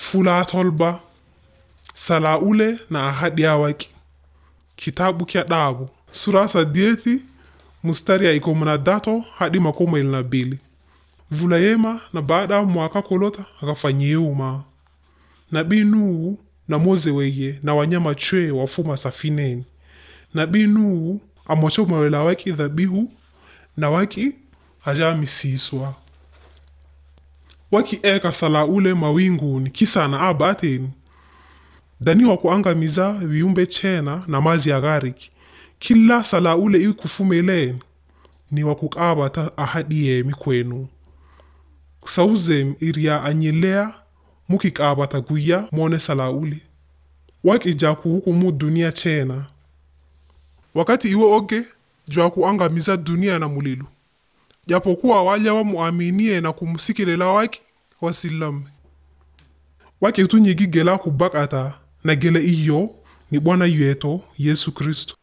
Fula tolba sala ule na ahadi ya waki kitabu kya dabu sura sadieti mustari ya ikomo na dato hadi makoma ili na bili vula yema na baada ya mwaka kolota akafanyiuma nabii Nuhu na moze weye na wanyama chwe wafuma safineni nabii Nuhu amwachomawela waki dhabihu na waki ajamisiswa waki eka sala ule mawinguni kisa na abateni daniwa kuangamiza viumbe chena na mazi ya ghariki kila sala ule ikufumeleni ni wakukabata ahadi yemi kwenu sauzem iria anyelea mukikabata guya mone sala ule wakija kuhukumu dunia chena wakati iwe oge jwa kuangamiza dunia na mulilu japokuwa waja wamuaminie na kumsikilela waki wasilame wake tunyigigela kubakata na gele iyo ni bwana yetu yesu kristo